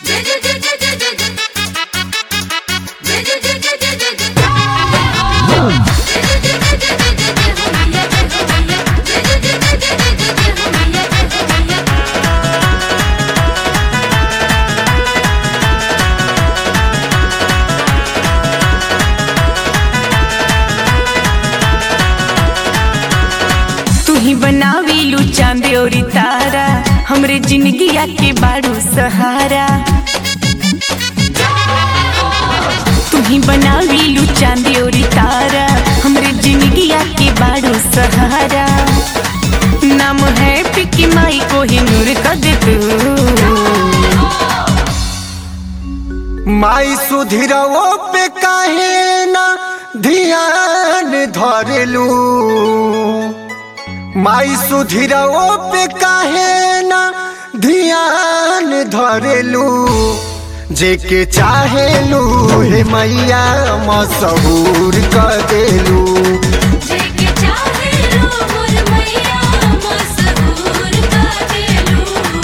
तू ही बनावीलू चांद और तारा हमरे जिंदगिया के बारू सहारा तू ही बनावीलू चांद और तारा हमरे जिंदगिया के बारू सहारा नाम है पिकी माई को ही नूर कर दे तू माई सुधिरवो पे काहे ना ध्यान धरेलू माई सुधिरवो पे काहे ना ध्यान धरेलू जेके चाहेलू हे मैया मशहूर कर देलू जेके चाहे लो मोर मैया मशहूर का देलू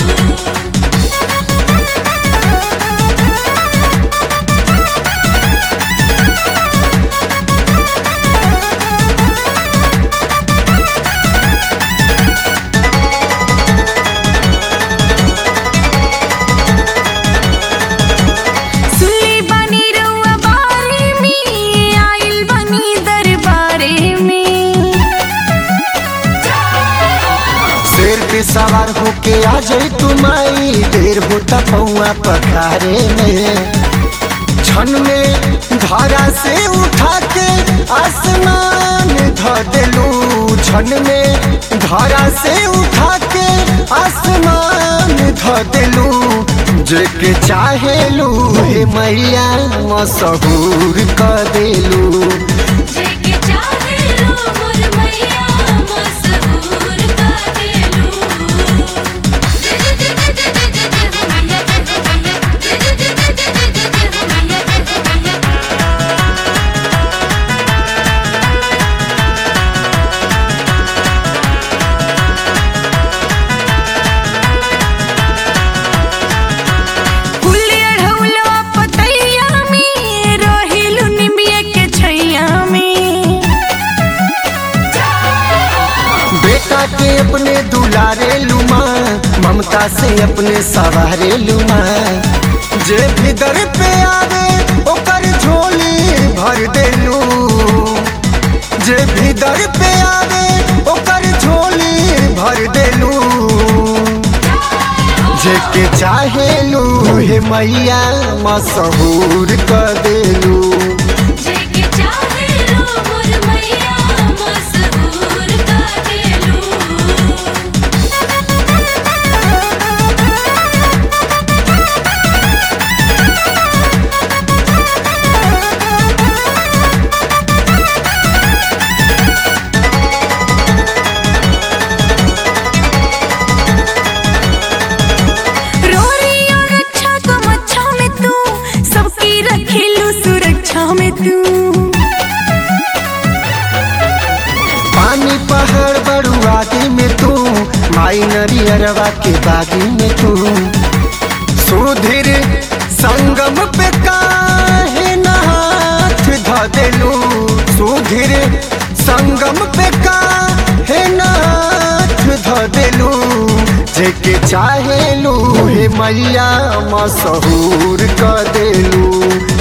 सुनली बानी रउआ बारे में आइल बानी दरबारे में शेर पे सवार होके आ जाई तू माई देर होता पौआ पखारे में क्षण में धारा से उठा के आसमान ध देलू क्षण में धारा से उठा के आसमान ध देलू जेके चाहेलू हे मैया मशहूर कर देलू जेके चाहे लो मोर मैया मशहूर का देलू जे जे जे जे जे जे जे हो मैया जे हो मैया जे जे जे जे जे जे जे हो मैया जे हो मैया फूल अढ़ौलवा पतैया में रहिलु निमिया के छैया में बेटा के अपने दुलारे लुमा ममता से अपने सवारे लुमा जे भी दर पे आवे ओकर झोली भर देलू जे भी दर पे आवे ओकर झोली भर देलू जेके चाहेलू हे मैया मशहूर कर देलू जेके चाहे लो मोर मैया मशहूर का देलू रोरी और रक्षा को मच्छा में तू सबकी रखेलु सुरक्षा में तू पानी पहाड़ बड़ुआदी में तू माई नरियरवा के बागी में तू सुधीर संगम पे काहे न हाथ ध देलू सुधीर संगम पे काहे न हाथ ध देलू जेके चाहेलू हे मैया मशहूर कर देलू